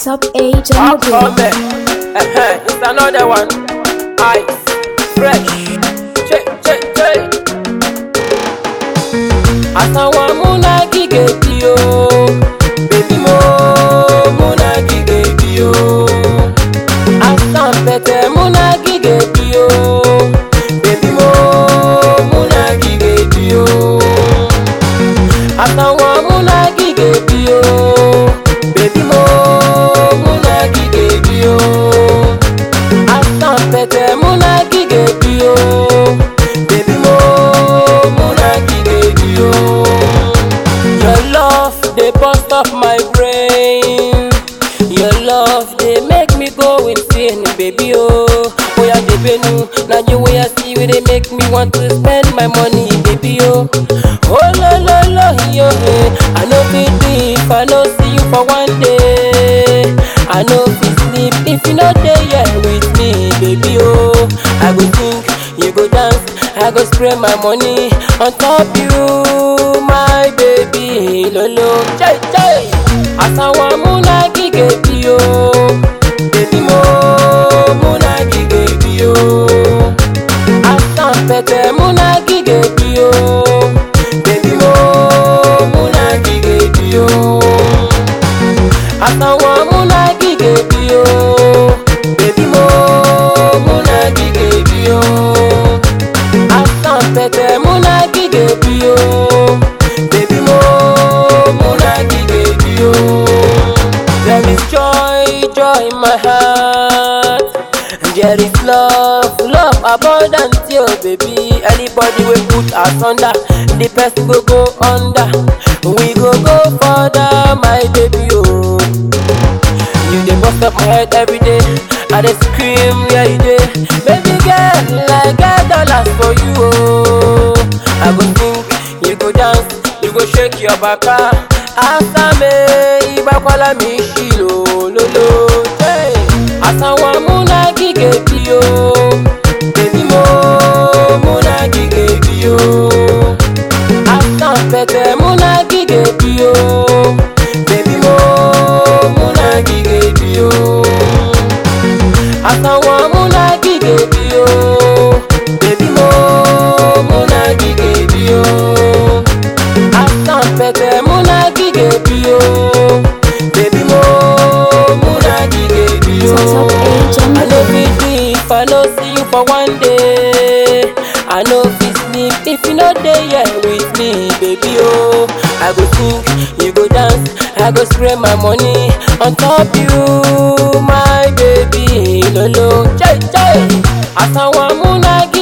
top age on the Come beat. uh It's another one. Ice, fresh, che che che. Asawa muna gige bio, baby mo muna gige bio. Asan pete muna gige bio, baby mo muna gige bio. Asawa muna gige bio, baby mo muna gige bio. Asan pete muna gige bio, baby mo muna gige bio. Your love dey burst off my brain. Your love dey make me go insane, baby oh. Oya dey benu, na you wey I see wey dey make me want to spend my money, baby oh. Oh lo lo lo yo eh. I no fit live if I no see you for one day. I no fit sleep if you no dey here with me, baby oh. I go think, you go dance, I go spray my money on top you, my baby lolo. Jai jai, asawa muna gige bio, baby mo muna gige bio. Asan pete muna gige bio, baby mo muna gige bio. Asawa muna gige bio, baby mo muna gige bio. Asan pete muna gige bio, baby mo muna gige bio. There is joy, joy in my heart. There is love, love abundant, yo baby. Anybody we put us under, the person go go under. We go go further, my baby, oh. You dey bust up my head every day. I dey scream, yeah you dey. Baby girl, I get dollars for you, oh. I go sing, you go dance, you go shake your baka. Asame, ibakwala mi shilo, lolo, hey. Asawa muna gige bio, baby mo muna gige bio. Asan pete muna gige bio, baby mo muna gige bio. Asawa muna gige bio, baby mo muna gige bio. Asan pete muna gige bio, baby mo muna gige bio. Top age on I the no beat. fit live if I no see you for one day. I no fit sleep if you no dey here with me, baby oh. I go sing, you go dance, I go spray my money on top you, my baby lolo. Jai jai, asawa muna